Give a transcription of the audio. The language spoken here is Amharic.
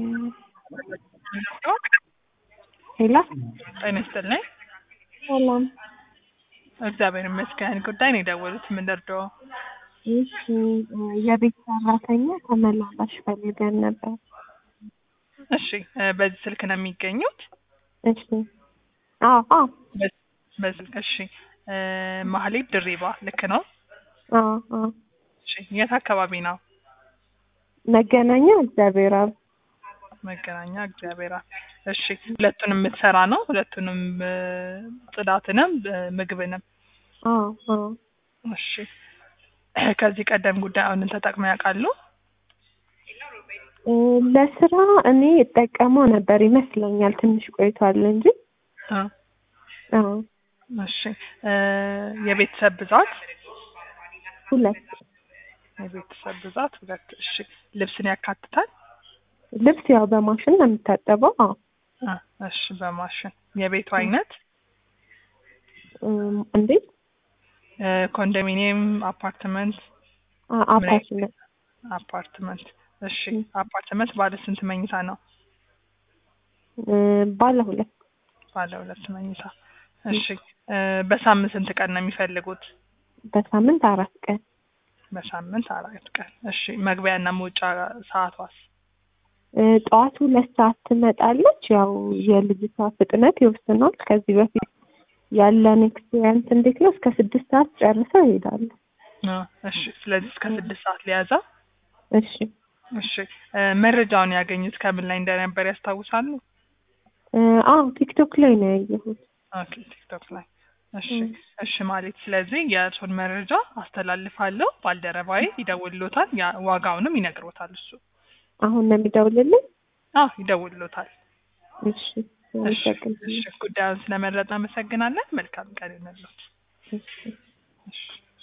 ሄሎ ጤና ይስጥልኝ። ሰላም። እግዚአብሔር ይመስገን። ጉዳይ ነው የደወሉት። ምን ልርዳዎ? እሺ የቤት ሰራተኛ ተመላላሽ ፈልገን ነበር። እሺ እ በዚህ ስልክ ነው የሚገኙት? እሺ አዎ አዎ በ- በስልክ እሺ። እ ማህሌት ድሪባ ልክ ነው? አዎ አዎ እሺ የት አካባቢ ነው? መገናኛ እግዚአብሔር አብ መገናኛ እግዚአብሔር አብ። እሺ ሁለቱንም የምትሰራ ነው? ሁለቱንም እ ጽዳትንም እ ምግብንም? አዎ አዎ እሺ ከዚህ ቀደም ጉዳዩን ተጠቅመው ያውቃሉ? እ ለስራ እኔ እጠቀመው ነበር ይመስለኛል ትንሽ ቆይቷል እንጂ እ አዎ እሺ እ የቤተሰብ ብዛት? ሁለት የቤተሰብ ብዛት ሁለት። እሺ ልብስን ያካትታል? ልብስ ያው በማሽን ነው የሚታጠበው። አዎ እ እሺ በማሽን የቤቱ አይነት እም፣ እንዴት እ ኮንዶሚኒየም፣ አፓርትመንት? አ- አፓርትመንት አፓርትመንት። እሺ ም። አፓርትመንት ባለ ስንት መኝታ ነው? እ፣ ባለ ሁለት ባለ ሁለት መኝታ። እሺ እ በሳምንት ስንት ቀን ነው የሚፈልጉት? በሳምንት አራት ቀን በሳምንት አራት ቀን። እሺ መግቢያና መውጫ ሰዓቷስ? እ፣ ጠዋት ሁለት ሰዓት ትመጣለች። ያው የልጅቷ ፍጥነት ይወስናል። ከዚህ በፊት ያለን ኤክስፔሪንስ እንዴት ነው? እስከ ስድስት ሰዓት ጨርሰው ይሄዳሉ። እ እሺ ስለዚህ እስከ ስድስት ሰዓት ሊያዛ። እሺ እሺ እ መረጃውን ያገኙት ከምን ላይ እንደነበር ያስታውሳሉ? እ፣ አዎ ቲክቶክ ላይ ነው ያየሁት። ኦኬ ቲክቶክ ላይ። እሺ ም። እሺ ማለት ስለዚህ የእርሶን መረጃ አስተላልፋለሁ። ባልደረባዬ ይደውልሎታል። ያ ዋጋውንም ይነግሮታል እሱ። አሁን ነው የሚደውልልኝ? አዎ ይደውልሎታል። እሺ እሺ እሺ ጉዳዩን ስለመረጥ አመሰግናለን። መልካም ቀን ይሁንልዎት። እሺ እሺ